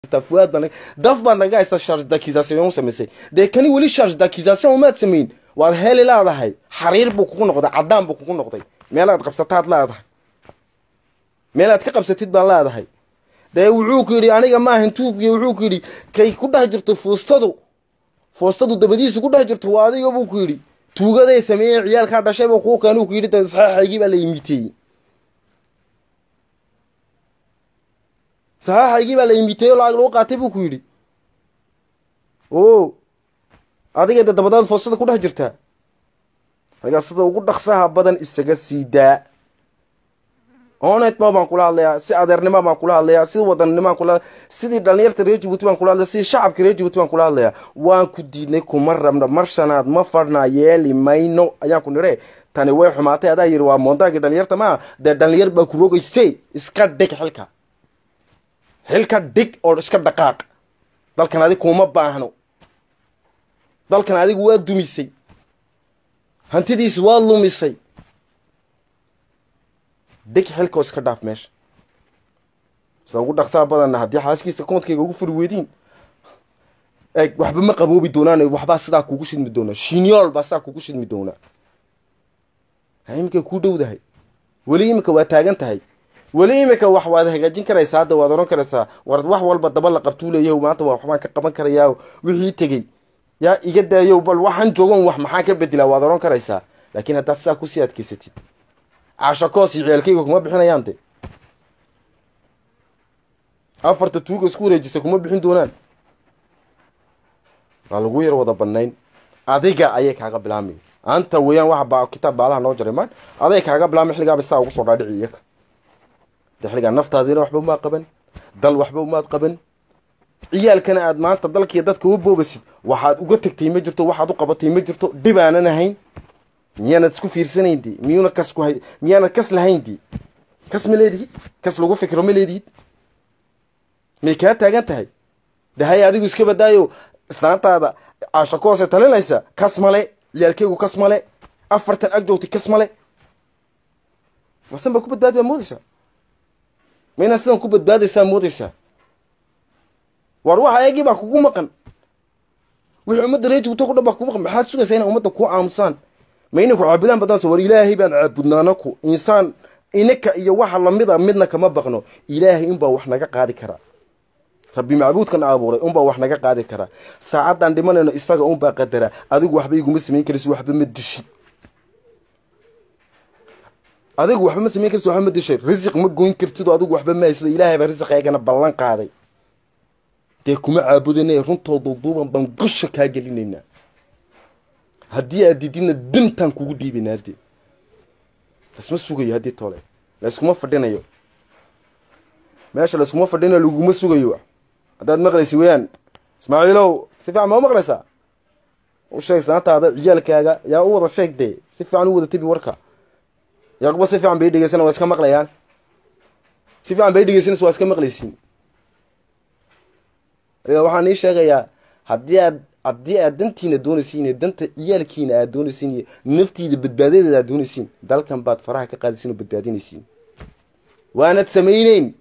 haysataa fuaad baa daf baad naga haysataa charge d'accusation samaysay dee kani weli charge d'accusation umaad samayn waad heli leedahay xariir buu kugu noqday caddaan buu kugu noqday meelaad qabsataad leedahay meelaad ka qabsatid baan leedahay dee wuxuu ku yidhi aniga maahan tuugii wuxuu ku yidhi kay ku dhex jirto fuustadu fuustadu dabadiisu ku dhex jirto waa adiga buu ku yidhi tuugaday sameeyeen ciyaalkaa dhashay buu kuu keenuu ku yidhi de saxaaxaygii baa la imiteeyey saxaaxaygii baa la imiteeyey oo lacag lagu qaatay buu ku yidhi o adiga de dabadaad fuustada ku dhex jirtaa adigaa sida ugu dhaqsaha badan isaga sii daa onetma baan kula hadlayaa si adeernima baan kula hadlayaa si wadannima kula sidii dhalinyarta reer jibuuti baan kula hadlaya sidii shacabka reer jibuuti baan kula hadlayaa waan ku diidnay kuma rabna mar shanaad ma fadhnaa yeeli mayno ayaan ku nire tani way xumaatay adaa yidhi waa moontaagii dhalinyarta maa dee dhalinyar baa ku rogayse iska dhig xilka xilka dhig oo iska dhaqaaq dalkan adig kuma baahno dalkan adigu waa dumisay hantidiis waa lumisay deg xilkoo iska dhaaf meesha sida ugu dhaqsaa badanna haddii xaaskiisa koontkayga ugu furi weydiin eeg waxba ma qaboobi doonaan waxbaa sidaa kugu shidmi doonaa shinyool baa sidaa kugu shidmi doonaa iminka kuu dhowdahay weli iminka waa taagan tahay weli iminka wax waad hagaajin karaysaa hadda waad oran karaysaa war wax walba daba la qabtuu leeyaho maanta waa waxbaan ka qaban karayaa wixii tegey yaa iga daayo bal waxaan joogan wax maxaan ka bedelaa waad oran karaysaa laakiin haddaad sidaa kusii adkeysatid cashakoos iyo ciyaalkayga kuma bixinayaan de afarta tuuga isku wareejisa kuma bixin doonaan waa lagu yar wada banayn adiga ayay kaaga bilaamay anta weeyaan waxa ba kitaab baalaha noo jaray maan aday kaaga bilaamay xilligaaba saa ugu soo dhaadhici iyaka de xilligaa naftaadiina waxba umaad qaban dal waxba umaad qaban ciyaalkana aad maanta dalkiiyo dadka u boobasid waxaad uga tegtay ma jirto waxaad u qabatay ma jirto dhib aanan ahayn miyaanad isku fiirsanayn di miyuuna kas ku hay miyaanad kas lahayn di kas ma leedihid kas lagu fikro ma leedihid may kaa taagan tahay de hay adigu iska badaayo islaantaada caashakoose talinaysa kas male ciyaalkeygu kas male afartan ag joogtay kas male wasan baa ku badbaadi baa moodaysaa ma inaad sidan ku badbaadaysaa moodaysaa war waxa eegii baa kugu maqan wixii ummadda reer jibuuta ku dhan baa kugu maqan maxaad sugaysaa inay ummadda kuu aamusaan ma inay ku caabudaan badanse war ilaahay baan caabudnaanaku insaan inaka iyo waxa lamida midna kama baqno ilaahay unbaa wax naga qaadi karaa rabbi macbuudkan abuuray unbaa wax naga qaadi karaa saacaddaan dhimanayno isaga unbaa qadara adigu waxba iguma samayn karaysi waxba ma dishid adigu waxba ma samayn karaysi waxba ma dishay risiq ma goyn kartido adigu waxba ma haysado ilaahay baa risiqeygana ballan qaaday dee kuma caabudana runtooda duuban baan gusha kaa gelinaynaa haddii aad dididna dintaan kugu dhiibaynaa dee lasma sugayo haddii tole layskuma fadhinayo meesha layskuma fadhinayo laguma sugayo haddaad maqlaysi weyaan ismaaciilow si fiican ma u maqlaysaa u sheeg sanaataada ciyaalkaaga yaa u wada sheeg dee si fiican u wada tebi warka yaquba si fiican bay dhegeysana waa iska maqlayaan si fiican bay dhegeysanaysa waa iska maqlaysiin waxaan ii sheegayaa haddii aad haddii aad dantiina doonaysiin iyo danta ciyaalkiina aad doonaysiin iyo naftiida badbaadadeeda aad doonaysiin dalkan baad faraha ka qaadaysiin oo badbaadinaysiin waanad samayneyn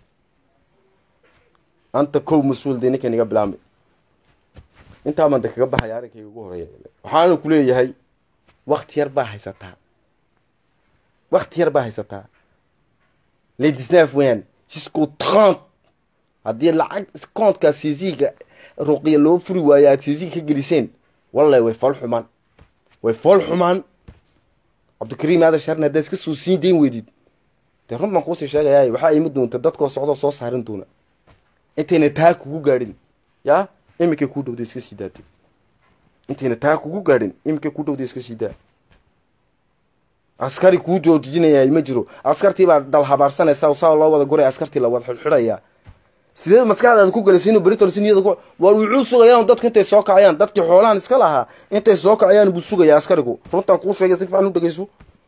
anta kow mas-uul dee ninka naga bilaamay intaa baan de kaga baxaya arrinkayga ugu horeeya waxaana ku leeyahay wakti yar baa haysataa wakti yar baa haysataa ledisnaf weyan jusqu'au trente haddii lacag koontka siisiga ruqiya loo furi waayo aada siisiga ka geliseen wallahi way fool xumaan way fool xumaan cabdikariim aadan sharni haddaad iska soo siin dayn weydid dee run baan kuusii sheegayaa waxaa imi doonta dadkoo socdoo soo saarin doona intayna taa kugu gaadhin yaa iminkay kuu dhowday iska sii daatay intayna taa kugu gaadhin iminkay kuu dhowday iska sii daa askari kuu joojinayaa ma jiro askartii baa dhal habaarsanaysa saa loo wada guray askartii la wada xidxidhayaa sideed maskaxdaada ku galaysa inuu beritolsi niyada ku waar wuxuu sugayaan dadku intay soo kacayaan dadkii xoolahan iska lahaa intay soo kacayaan buu sugayaa askarigu runtaan kuu sheegay si fiican u dhegeyso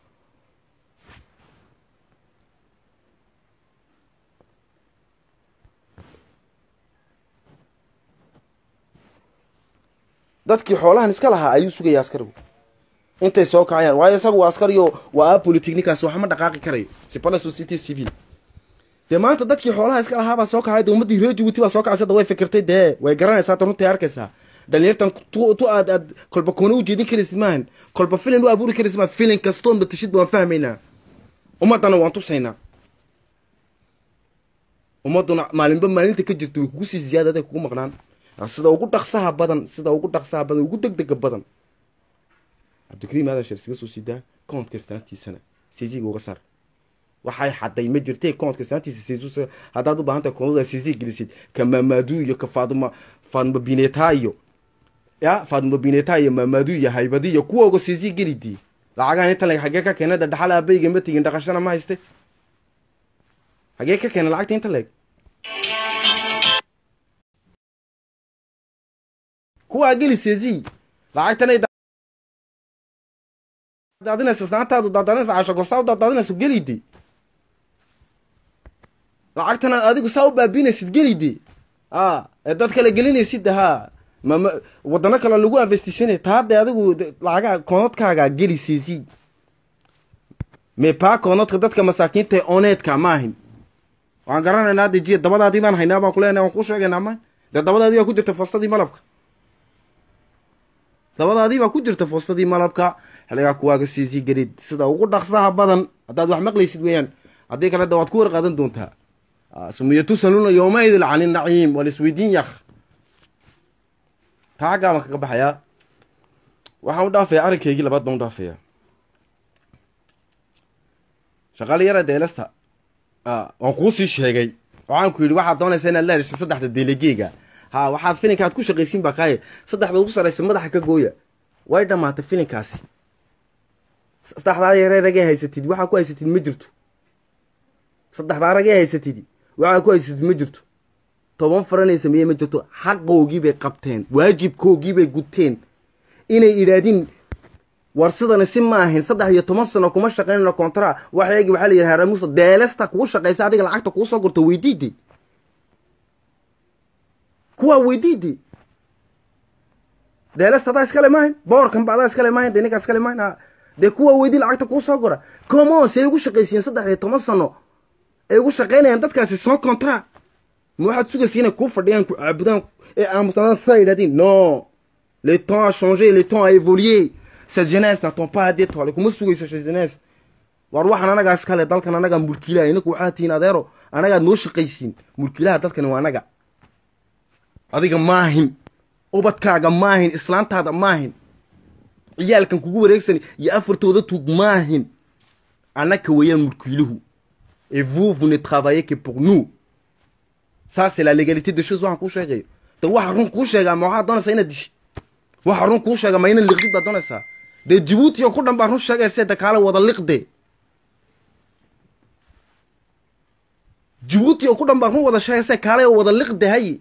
dadkii xoolahan iska lahaa ayuu sugayaa askarigu intay soo kacayaan waayo isagu waa askariyo waa apolitic ninkaas waxma dhaqaaqi karayo c'est pas la société civile dee maanta dadkii xoolaha iska lahaabaa soo kacay de ummaddii reer jabuuti baa soo kacaysa da way fikirtay dee way garanaysaa ta runtii arkaysaa dhalinyartan tu tu aad aad kolba koona u jeedin karaysid maahan kolba filin u abuuri karaysid maahan filin kastoon batashidba waan fahmaynaa ummaddana waan tusaynaa ummadduna maalinba maalinta ka jirta way kugu sii ziyaadaday kugu maqnaan sida ugu dhaqsaha badan sida ugu dhaqsaha badan ugu degdega badan cabdikariim aadan sheer iskaga soo siidaa koontka istaantiisana siisiga uga saar waxay xaday ma jirtee koontka istaantiisa siisus haddaad u baahan tahay koonada siisi gelisid ka maamaadu iyo ka faaduma faaduma bineta iyo ya faaduma bineta iyo maamaadu iyo haybadi iyo kuwooga siisi gelidii lacagahan inta leg xagee ka keenada dhaxal aabayga ma tegin dhaqashana ma hayste xagee ka keena lacagta inta leeg kuwaa geli siisi lacagtanay daadinaysa saantaadu daadinaysa casho gosaa u daadinaysa gelide lacagtana adigu saa u baabinaysid gelide a ee dad kale gelinaysid ha mama wadano kale lagu investisanay taade adigu lacagaa koonadkaaga geli siisi me paa koonadka dadka masaakiinta ee oneedka ma ahin waan garanaynaa de jiya dabadaadii baan haynaa baan kuleenahay waan kuu sheegaynaa ma dee dabadaadii baa ku jirta foostadii malabka dabadaadii baa ku jirta foostadii malabka xiligaa kuwaaga siisii gelid sida ugu dhaqsaha badan haddaad wax maqlaysid weeyaan haddii kale da waad ku warqaadan doontaa sumiya tusaluna yowmaidin cani naciim waa laisweydiin yak taa xaggaa baan kaga baxayaa waxaan u dhaafayaa arrinkaygii labaad baan u dhaafayaa shaqaali yara deelasta waan kuu sii sheegay waxaan ku yidhi waxaad doonaysaa inaad la heshay saddexda deelegeega ha waxaad filinka aad ku shaqaysiin baa kaaye saddexda ugu sarraysa madaxa ka gooya way dhammaatay filinkaasi saddexdaa yaree ragee haysatid waxaa ku haysatid ma jirto saddexdaa ragee haysatid waxaa ku haysatid ma jirto toban faranay sameeye ma jirto xaqoogii bay qabteen waajibkoogii bay guteen inay idhaadin war sidani si ma ahayn saddex iyo toban sano kuma shaqaynayno kontra waxayagi waxaa la yidhaha haramuusa deelesta kugu shaqaysa adiga lacagta kugu soo gurto weydiide kuwaa weydiide deelesta adaa iskale maahayn boorkan ba adaa iskale maahayn dee ninkaa iskale maahayn dee kuwa weydii lacagta kuu soo gora como say ugu shaqaysiiyeen saddex iyo toban sano ay ugu shaqaynayaan dadkaasi soo contra ma waxaad sugaysa inay kuu fadhiyaan ku caabudaan ee aamusnaan saa yidhahdeen no le temps a changé le temps a évolué cette jeunesse n'attend pas d'être kuma sugayso cette jeunesse war waxaan anagaa iskale dalkan anagaa mulkiilaha inaku waxaa tihiin adeero anagaad noo shaqaysiin mulkiilaha dalkani waa anaga adiga maahin ubadkaaga maahin islaantaada maahin ciyaalkan kugu wareegsan iyo afartooda tuug maahin annaka weeyaan mulkiiluhu et vous vous ne travaillez que pour nous ça c'est la légalité des choses waxaan kuu sheegayo de waxa run kuu sheegaa ma waxaad doonaysaa inaad dishid waxa run kuu sheega ma inaad liqdid baad doonaysaa dee jabuuti oo ku dhan baa run sheegayse de kaala wada liqde jabuuti oo ku dhan baa run wada sheegayse kaala wada liqde hay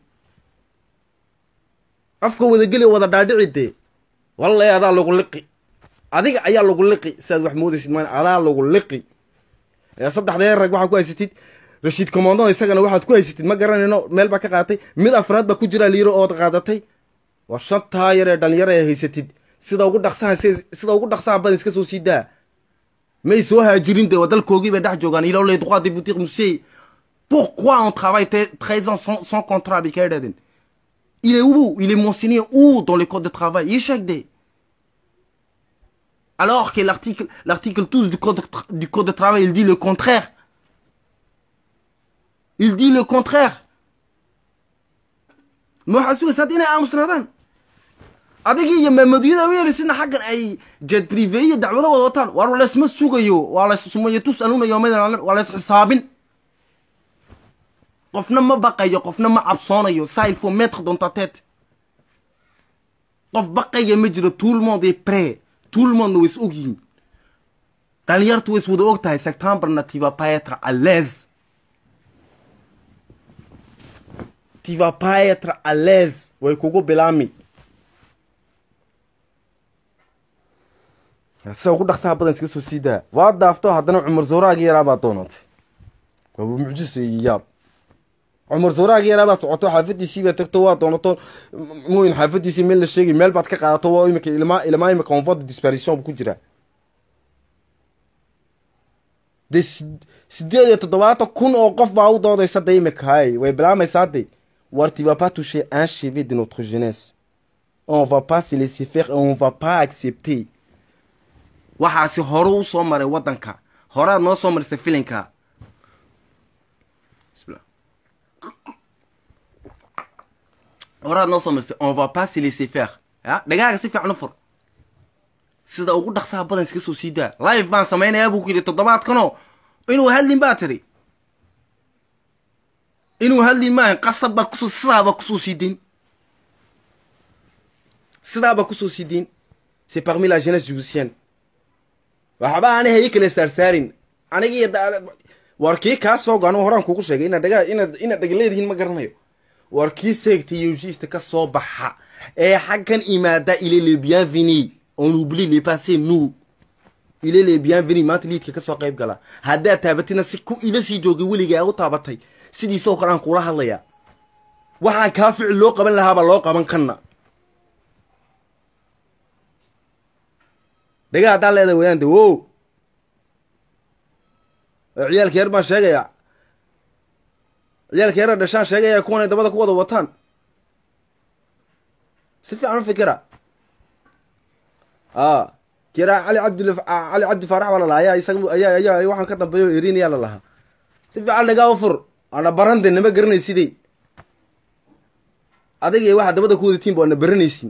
afka wadageli wada dhaadhici dee wallahi adaa lagu liqi adiga ayaa lagu liqi si aad wax moodaysid maan adaa lagu liqi saddexdee rag waxaa ku haysatid rashiid commando isagana waxaad ku haysatid ma garanayno meel baa ka qaadatay mid afraad baa ku jira liiro ood qaadatay waa shantaa yar ee dhalinyaro ee haysatid sida ugu dhaqsaha sida ugu dhaqsaha badan iska soo sii daa may soo haajirin de waa dalkoogii bay dhex joogaan il a les droits de vous dire monsieur pourquoi on travaille treize ans sans, sans contrat bay kaa idhahdeen il est où il est mentionné où dans le code de travail échec de alors que l'article l'article 12 du code du code de travail il dit le contraire il dit le contraire ma waxaad sugaysaa inay aamusnaadaan adigii iyo maamaduuyada weerisidna xaggan ay jet prive iyo dacwado wada wataan waar laysma sugayo waa lays sumayo tusaluuna yoomadan waa lays xisaabin qofna ma baqayo qofna ma cabsoonayo ça il faut mettre dans ta tête qof baqaya ma jiro tout le monde est prêt tout le monde way is og yihiin dhalinyartu way is wada og tahay septembrna tu vas pas être à l'aise tu vas pas être à l'aise way kugu bilaami sida ugu dhaqsaha badan iska soo sii daa waa daafto haddana cumar zawraagii yaraa baad doonatay waaba mucjisa iyo yaab cumar zawraagii yaraa baad socoto xaafadiisii baad tagto waa doonato mooyin xaafadiisii meel la sheegay meel baad ka qaadato waa imika ilmaa ilmaa imika onvod disparition ku jira de sideed iyo toddobaatan kun oo qof baa u doodaysa de imika hay way bilaamaysaa de war tu vas pas toucher un cheveu de notre jeunesse on va pas se laisser faire et on va pas accepter waxaasi hore u soo maray waddanka horead noo soo marisay filinka bismillah horead noo soo marisay on va pas se laisser faire ya dhagaaga si fiican u fur sida ugu dhaqsaha badan iska soo sii daa live baan samaynayaa buu ku yidhi toddobaadkanoo inuu hadlin baa tiri inuu hadlin maahan qasab baa kusoo sidaaba kusoo sii deyn sidaaba kusoo sii deyn c'est parmi la jeunesse jibutienne waxba aanay haye kala saarsaarin anigiiyo war kii kaa soo go anugu horaan kugu sheegay inaad dhagaa inaad inaad dhagaleedihiin ma garanayo war kii seegta yojista ka soo baxa ee xaggan imaada il est le bienvenu on oublie les passés nous il est le bienvenu maanta liidka ka soo qayb gala haddaad taabatina si ku ila sii joogay weligaa u taabatay sidiisoo kale aan kula hadlayaa waxaan kaa ficil loo qaban lahaabaa loo qaban kanna dhagaa haddaa leedahay wayaan de wo ciyaalka yar baan sheegayaa ciyaalka yara dhashaan sheegaya kuwanay dabada ku wada wataan si fiican u fikira a kira cali cabdi cali cabdi faarax baa lalahaa ayaa isaga ayaa ayaa waxaan ka dambeeyo erinayaa la lahaa si fiican dhagaa u fur ana barande nama garanaysidey adiga waxaa dabada ku wadatiin ba ana baranaysin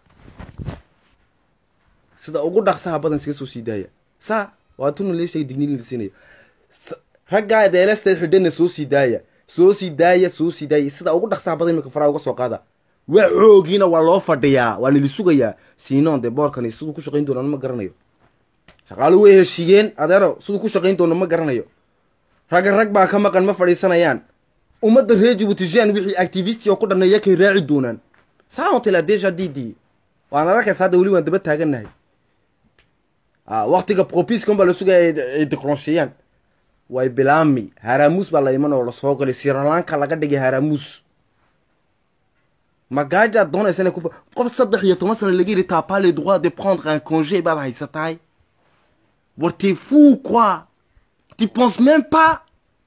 sida ugu dhaqsaha badan iskaga soo sii daaya saa waa tuna lee sheegay digniin la siinayo raggaa deelesteed xidhana soo sii daaya soo sii daaya soo sii daaya sida ugu dhaqsaha badan imika faraa uga soo qaada waa xoogiina waa loo fadhiyaa waa nili sugayaa sinon dee boorkani siduu ku shaqayn doonaan ma garanayo shaqaalu way heshiiyeen adeero siduu ku shaqayn doono ma garanayo ragga rag baa ka maqan ma fadhiisanayaan ummadda reer jibuutijan wixii activisti oo ku dhaneeya kay raaci doonaan saantila deja didi waan arkaysa hadda weli waan daba taagannahay waktiga propiskan baa la sugaya ay decronchéeyaan way bilaami haramuus baa la iman oo lasoo galay siralaanka laga dhigay haramuus magaajaad doonaysa inay ku qof saddex iyo toban sana laga yidhi t'as pas le droit de prendre un congé baad haysatahay war t'es fou quoi tu penses même pas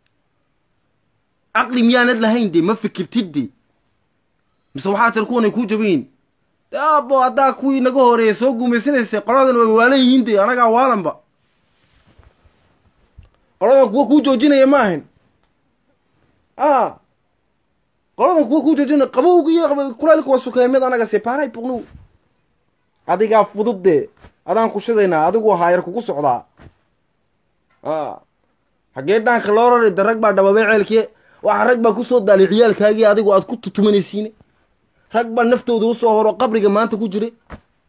caqli miyaanad lahayn de ma fikirtid de mise waxaa tir kuwanay kuu jabayin abo haddaa kuwii naga horeeya soo guumaysanaysay qoladan way waalan yihiin de anagaa waalanba qoladan kuwa kuu joojinaya ma ahayn a qoladan kuwa kuu joojinaya qabowga iyo kulaylka waa sukeeya mid anaga separay boqnow adigaa fudud dee adaan ku shidaynaa adigu haayar kugu socdaa a xaggee dhaanka loo rari de rag baa dhababay ceelkii waxa rag baa kusoo daalay ciyaalkaagii adigu aad ku tutumanaysiine rag baa naftooda usoo horo qabriga maanta ku jiray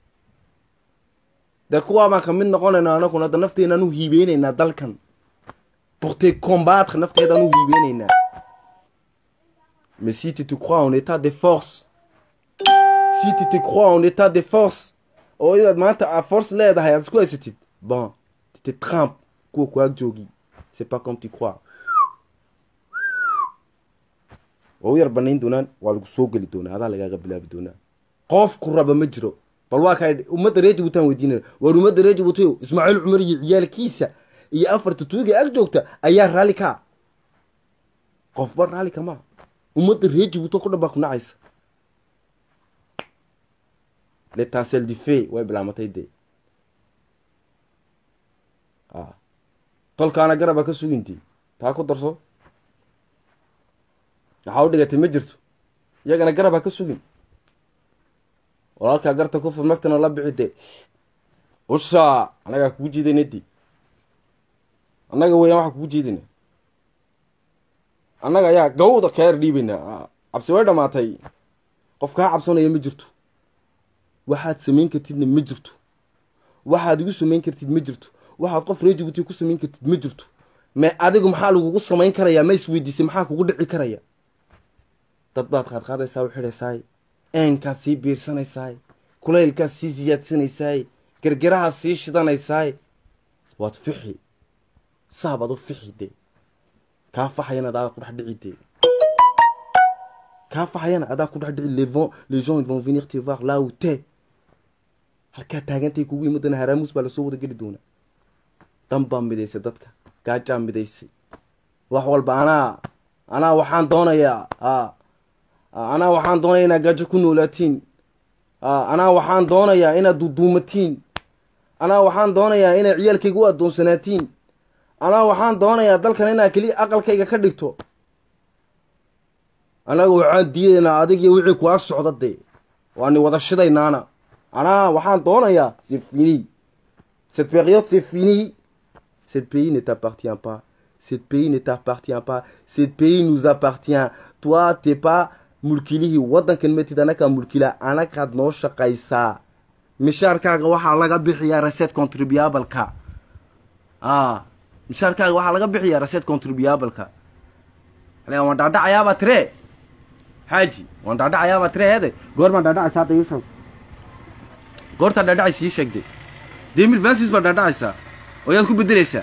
dee kuwaa baan ka mid noqonaynaa anaguna hadda nafteenaan u hiibeynaynaa dalkan porte combattre nafteedaan u hiibeynaynaa mais si tu te crois en état de force si tu te crois en état de force oo inaad maanta a force leedahay aad isku haysatid bon tu te trempe kuwa kuwaag joogi c'est pas comme tu crois waa u yar banayn doonaan waa lagu soo geli doonaa adaa lagaaga bilaabi doonaa qof ku raba ma jiro bal waa kaa ummadda reer jibuutan weydiinaya war ummadda reer jibuutiyo ismaaciil cumar iyo ciyaalkiisa iyo afarta tuuga ag joogta ayaa raalli kaa qofba raalli kamaa ummadda reer jibuuto ku dhan baa ku nacaysa letaasel dife way bilaamatay dee a tolkaana garaba ka suginti taa ku darso waxaa u dhigatay ma jirto iyagana garab ha ka sugin walaalkaa garta ku fur magtana la bixi dee ushaa annagaa kugu jiidayna di annaga weeyaan waxaa kugu jiidayna annaga ayaa gawda ka yar dhiibaynaa cabsi way dhamaatay qof kaa cabsanaya ma jirto waxaad samayn kartidna ma jirto waxaad igu samayn kartid ma jirto waxaad qof ree jibuuti ku samayn kartid ma jirto me adigu maxaa lagugu samayn karayaa ma isweydiisay maxaa kugu dhici karaya dad baad qaadqaadaysaa u xidhaysaay eenkaad sii biirsanaysaay kulaylkaad sii siyaadsanaysaay gergerahaad sii shidanaysaay waad fixi saabaad u fixi dee kaa faxayana adaa ku dhex dhici dee kaa faxayana adaa ku dhex dhici les vont les gens ils vont venir te voir là où t'es halkaa taagantay kugu imadana haraamuus baa lasoo wada geli doonaa dan baa midaysa dadka gaajaa midaysay wax walba anaa anaa waxaan doonayaa a anaa waxaan doonayaa inaad gaajo ku noolaatiin anaa waxaan doonayaa inaad duduumatiin anaa waxaan doonayaa inaad ciyaalkayga u addoonsanaatiin anaa waxaan doonayaa dalkan inaad keliya aqalkayga ka dhigto annaga waxaan diidaynaa adig iyo wixii ku ag socda dee waani wada shidaynaana anaa waxaan doonayaa c'est fini cette période c'est fini cette pays ne t'appartient pas cette pays ne t'appartient pas cette pays nous appartient toi t'es pas mulkilihii waddankan matid anakaa mulkila anagaad noo shaqaysaa mishaarkaaga waxaa laga bixiyaa reset contribuableka a mishaarkaaga waxaa laga bixiyaa reset contribuableka waan dhaadhacayaabaa tire xaaji waan dhaadhacayaabaa tire heede goor baan dhaadhacaysa hadda iisheeg goortaa dhaadhacaysa ii sheegde demil vancis baa dhaadhacaysaa oo yaad ku bedelaysaa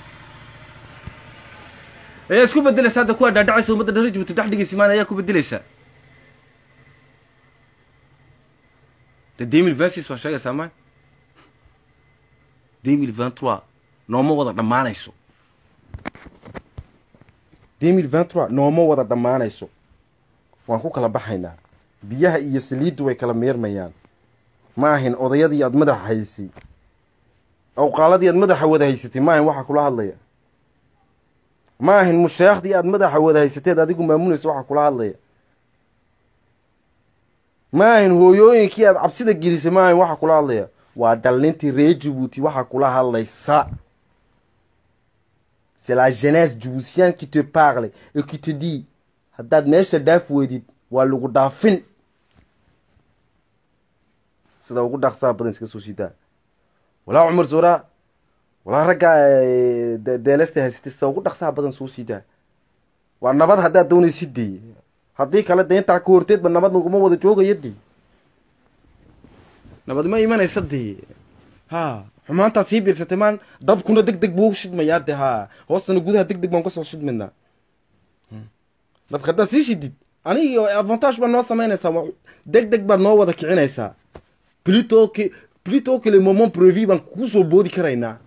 ayaa isku bedelaysaa hadda kuwaa dhaadhacaysa ummadda dhan rajbuti dhex dhigaysa maan ayaa ku bedelaysaa de demil vancis baa sheegaysaa maan demil vingt trois nooma wada dhammaanayso demil vingt trois nooma wada dhammaanayso waan ku kala baxaynaa biyaha iyo saliiddu way kala meermayaan ma ahin odayadii aad madaxa haysay awqaaladii aad madaxa wada haysatay ma ahin waxaa kula hadlaya ma ahin musheekhdii aad madaxa wada haysateed adigu maamunayso waxaa kula hadlaya ma ahin hooyooyinkii aad cabsida gelisay ma ahin waxaa kula hadlaya waa dhallintii reer jabuuti waxaa kula hadlaysa c'est la jeunesse djiboutienne qui te parle et qui te dit haddaad meesha dhaaf weydid waa lagu dhaafin sida ugu dhaqsaha badan iska soo siidaa walaa cumar zoora walaa raggaa deelesta haysatay sida ugu dhaqsaha badan soo siidaa waa nabad haddaad doonaysid dee haddii kale dee intaa ka horteedba nabad naguma wada joogaya dee nabad ma imanaysa dee ha xumaantaa sii biirsatay maan dabkuna deg deg buu shidmayaa dee ha hoostana gudaha deg deg baan kasoo shidmaynaa dabka haddaad sii shidid anigi avantage baad noo samaynaysaa deg deg baad noo wada kicinaysaa plutôt que plutôt que le moment prévu baan kugu soo boodi karaynaa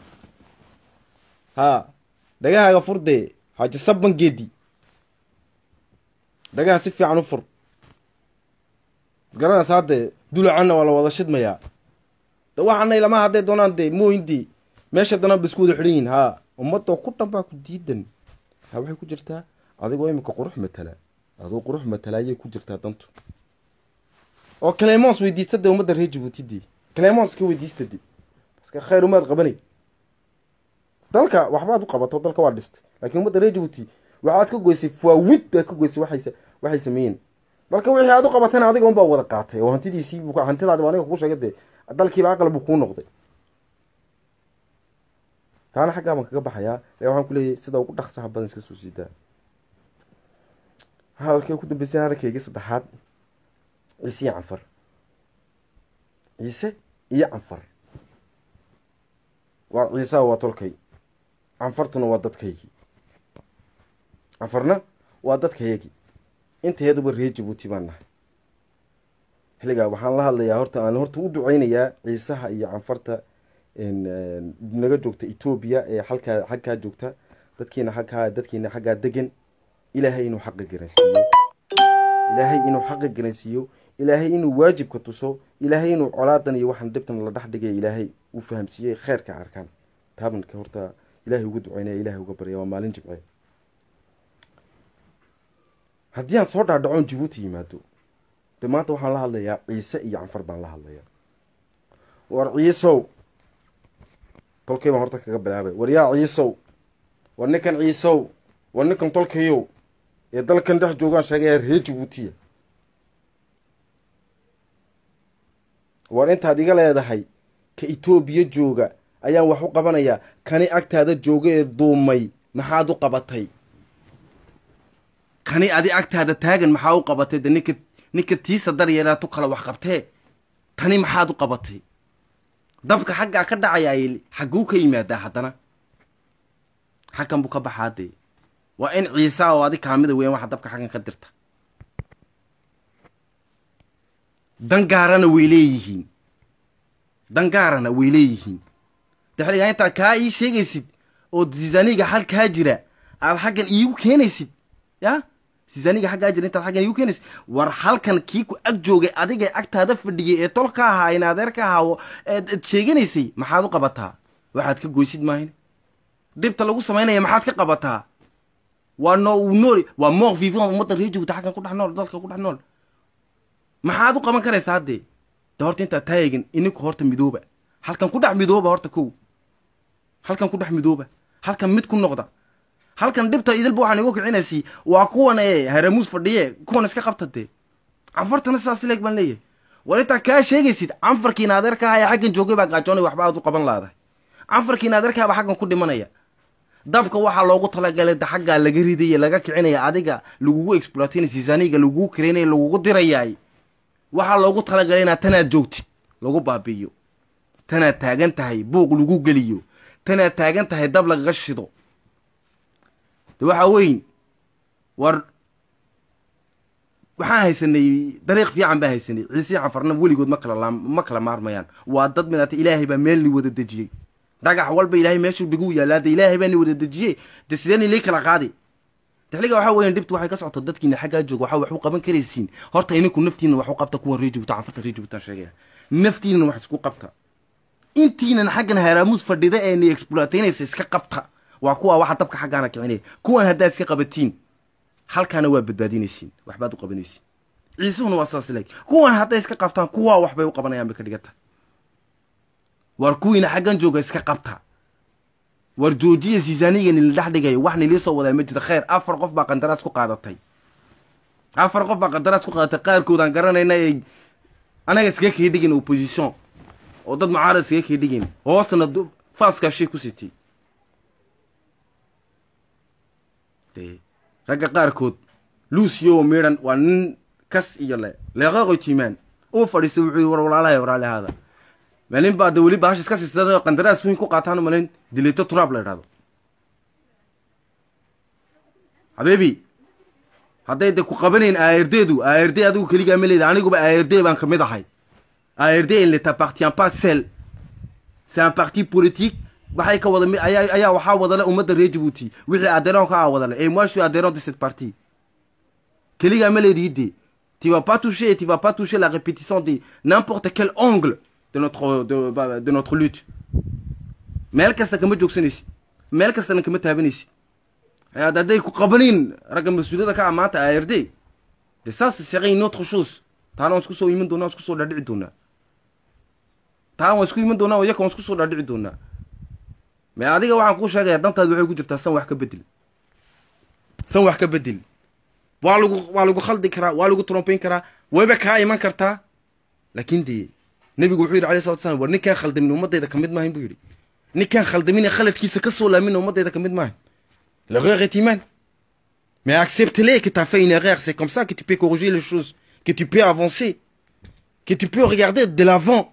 ha dhagahaaga furdee xaaji sabban geedi dhagaha si fiican u fur garanaysaa dee dulacanna waa la wada shidmayaa de waxaanay lama hadday doonaan dee mooyindii meesha danaan ba isku wada xidhan yihin ha ummadoo ku dhan baa ku diidan ha waxay ku jirtaa adigoo iminka qurux matala adoo qurux matala ayay ku jirtaa dantu oo clemons weydiista dee ummadda reer jabuutidii clemons ka weydiista de baska khayr umaad qabanay dalka waxbaad u qabato dalka waa dhistay laakiin ummadda reer jabuuti waxaad ka goysay faawid baad ka goysay waxay waxay sameeyeen dalka wixii aad u qabatayna adiga unbaa wada qaatay oo hantidiisii hantidaadi aniga kugu sheegay dee dalkiiba aqal buu kuu noqday taana xaggaa baan kaga baxayaa ee waxaan ku leeyahay sida ugu dhaqsaha badan iska soo siidaa hadalkii ku dambeysay arkaygii saddexaad ciise iyo canfar ciise iyo canfar waa ciisaha waa tolkay canfartuna waa dadkaygii canfarna waa dadkayagii inteeduba reer jabuuti baan nahay xilligaa waxaan la hadlayaa horta aan horta u duceynayaa ciisaha iyo canfarta naga joogta etoobiya ee halkaa xagkaa joogta dadkiina xagkaa dadkiina xaggaa degan ilaahay inuu xaqa garansiiyo ilaahay inuu xaqa garansiiyo ilaahay inuu waajibka tuso ilaahay inuu colaadan iyo waxaan dhibtan la dhex dhigay ilaahay uu fahamsiiyey kheyrka arkaan taabanka horta ilaahay ugu duceynaya ilahay uga barya waa maalin jimce haddii aan soo dhaadhacoon jabuuti yimaado de maanta waxaan la hadlayaa ciise iyo canfar baan la hadlayaa war ciisow tolkay baan horta kaga bilaabay war yaa ciisow war ninkan ciisow war ninkan tolkayow ee dalkan dhex joogaan sheegaya reer jabuutiya war intaad iga leedahay ka etoobiya jooga ayaan wax u qabanayaa kani agtaada jooga ee duumay maxaad u qabatay kani adi agtaada taagan maxaa u qabatay de ninka ninka tiisa daryeelaa tu kale wax qabtee tani maxaad u qabatay dabka xaggaa ka dhacayaa xagguu ka yimaadaa haddana xaggan buu ka baxaa dee waa in ciisa oo adi kaamida weyan waxa dabka xaggan ka dirta dangaarana way leeyihiin dangaarana way leeyihiin de xilligaa intaad kaa ii sheegaysid oo zizaniga halkaa jira aad xaggan iigu keenaysid ya zizaniga xaggaa jira intaad xaggan iigu keenaysid war halkan kii ku ag joogay adiga agtaada fadhiyay ee tol ka ahaa in adeer ka ahaa eed sheeganaysay maxaad u qabataa waxaad ka goysid maahin dhibta lagu samaynaya maxaad ka qabataa waa no nool waa moor vivant ummadda reer joogta xaggan ku dhex nool dalka ku dhex nool maxaad u qaban karaysaa haddee de horta intaad taayagin ininku horta midooba halkan ku dhex midooba horta kow halkan ku dhex midooba halkan mid ku noqda halkan dhibta idilba waxaan igu kicinaysay waa kuwan ee haramuus fadhiye kuwan iska qabta dee canfartana sidaas leeg baan leeyahay war intaa kaa sheegaysid canfarkiina adeerka aha ee xaggan joogay baa gaajoonay waxba aad u qaban laadahay canfarkiina adeerkaa baa xaggan ku dhimanaya dabka waxaa loogu talagalay da xaggaa laga ridaya laga kicinaya adiga lagugu exploatinay sisaaniga lagugu kareynaya lagugu dirayaay waxaa loogu talagalay inaad tanaad joogtid lagu baabi'iyo tanaad taagan tahay buuq lagu geliyo tanaad taagan tahay dab lagaga shido de waxaa weyn war waxaan haysanay dariiq fiican baa haysanay ciisii canfarna weligood ma kala ma kala maarmayaan waa dad midata ilaahay baa meel ni wada dejiyey dhagax walba ilaahay meeshuu dhigu yaallaa de ilaahay baa ni wada dejiyey de sideen ilii kala qaadi dexliga waxaa weyan dhibtu waxay ka socota dadkiina xaggaa jooga waxaa wax u qaban karaysiin horta ininku naftiina wax u qabta kuwan ree joogta canfarta ree joogtaan sheegaya naftiinana wax isku qabta intiinan xaggan haraamuus fadhida ee ni exploataynaysa iska qabta waa kuwa waxa dabka xaggaana kicinaya kuwan haddaad iska qabatiin halkaana waa badbaadinaysiin waxbaad u qabanaysiin ciisuhuna waa saas leeg kuwan hadday iska qabtaan kuwaa waxbay u qabanayaan bay ka dhiganta war kuwiina xaggan jooga iska qabta war joojiya sisaaniga nila dhex dhigayo wax nilii soo wadaa ma jira kheyr afar qof baa qandaraas ku qaadatay afar qof baa qandaraas ku qaadatay qaarkoodaan garanayna ay anaga iskaga kii dhigin opposition oo dad mucaarad iskaga kii dhigin hoostana faaskaa shay ku sitay de ragga qaarkood lucio midhan waa nin kas iyo le leeqeeqoy tiimaan uu fadhiistay wuxuu yii war walaalahay walaalahaada malin baa de weli bahasha iska siistada qandaraas weyn ku qaataan malin dileeto turaab la idhahdo habeebi hadday de ku qabanayn aardeedu aarde adigu keligaa ma leeda aniguba aarde baan kamid ahay aarde il ne t'appartient pas seul c'est un parti politique waxay ka wada ayaa ayaa waxaa wadale ummadda reer jabuuti wixii adheron ka ah wadale et moi je suis adhérent de cette partie keligaa ma leedihi de tu vas pas toucher tu vas pas toucher la répétition de n'importe quel angle de notre de, de notre lutte meel kasta kama joogsanaysid meel kastana kama taabanaysid ayaad hadday ku qabanayn ragga mas-uuliyada ka ah maanta ard de ça ce serait une autre chose taana waan isku soo iman doonaa waan isku soo dhaadhici doonaa taa waan isku iman doonaa yaka waan isku soo dhaadhici doonaa mais adiga waxaan kuu sheegaya dantaad waxay ku jirtaa san wax ka bedel san wax ka bedel waa lagu waa lagu khaldi karaa waa lagu trompeyn karaa wayba kaa iman kartaa laakin dee nebigu wuxuu yidhi alay salatu slam war ninkaan khaldamin ummadayda kamid maahayn buu yidhi ninkaan khaldamin khaladkiisa ka soo laamin ummadayda kamid maahayn l'erreur est humaine mais accepte-les que tu as fait une erreur c'est comme ça que tu peux corriger les choses que tu peux avancer que tu peux regarder de l'avant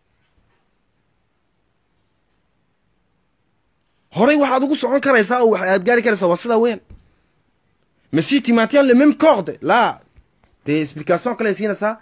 horey waxaad ugu socon karaysaa oo aad gaari karaysaa waa sidaa weyn mais si tu maintiens le même corde là des explications kale siinaysaa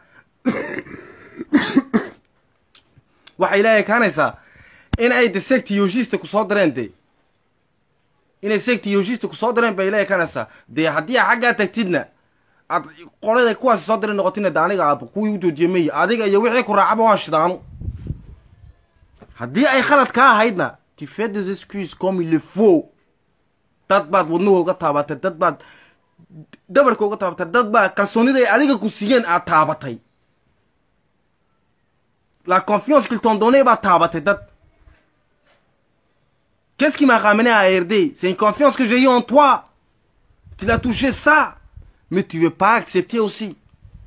waxay ilaahay kaanaysaa in ay de sectiologista ku soo dareen de inay sectiologista ku soo dareen bay ilaahay kaanaysaa dee haddii a xaggaa tagtidna aad qolada kuwaasi soo diray noqotina de aniga aab kuwii u joojiye mayi adiga iyo wixii ku raacaba waan shidaano haddii ay khalad kaa ahaydna tu fais des excuses comme il le faut dad baad wadnuhu uga taabatay dad baad dhabarka uga taabatay dad baa kalsoonida ay adiga ku siiyeen aad taabatay la confiance qu'ils t'ont donné baad taabatay dad qu'est-ce qui m'a ramené à ARD c'est une confiance que j'ai eu en toi tu l'as touché ça mais tu veux pas accepter aussi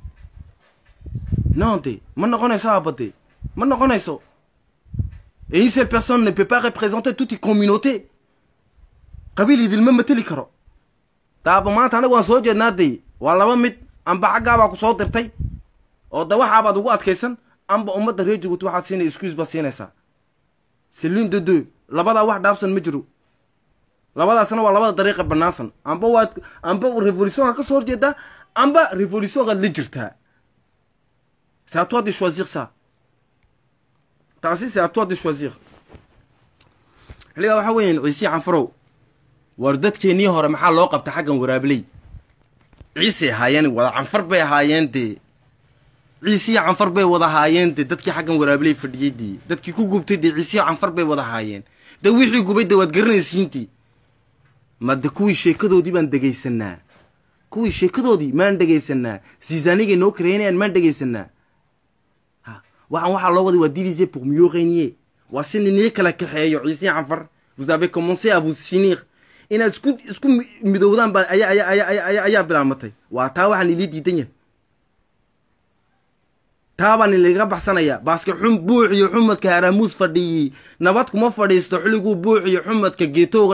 non de ma noqonayso abade ma noqonayso et une seule personne ne peut pas représenter toute une communauté qabiil idilma mateli karo taaba maanta anaga waan soo jeednaa de waa laba mid amba xaggaabaa ku soo dirtay oo de waxaabaad ugu adkaysan amba ummadda reer jabuuti waxaad siinay excuse baad siinaysaa c'est l'une de deux labadaa wax dhaabsan ma jiro labadaasna waa labada dariiqa banaansan amba waad amba revolutionka ka soo horjeedaa amba revolutionkaad la jirtaa c'est à toi de choisir ça taasi c'est à toi de choisir xilligaa waxaa weeyaan ciise canfarow war dadkeennii hore maxaa loo qabta xaggan waraabley ciisey ahaayeen wada canfar bay ahaayeen dee ciisiyo canfar bay wada haayeen dee dadkii xaggan waraabley fadhiyey dee dadkii ku gubtay dee ciisiyo canfar bay wada haayeen dee wixii gubay dee waad garanaysiintii ma de kuwii sheekadoodii baan dhegaysanaa kuwii sheekadoodii maan dhegaysanaa sisanigay noo kareynayaan maan dhegaysanaa ha waxaan waxaa loo waday waa divisé pour mieux régner waa si ninii kala kaxeeyo ciisiyo canfar vous avez commencé à vous sinir inaad isku isku midowdaan baa ayaa ayaa ayaa ayaa ayaa ayaa bilaamatay waa taa waxaan ilii diidan yahay taa baan ilaga baxsanaya baaske xum buux iyo xumadka haramuus fadhiyey nabad kuma fadhiisto xilliguu buux iyo xumadka geetooga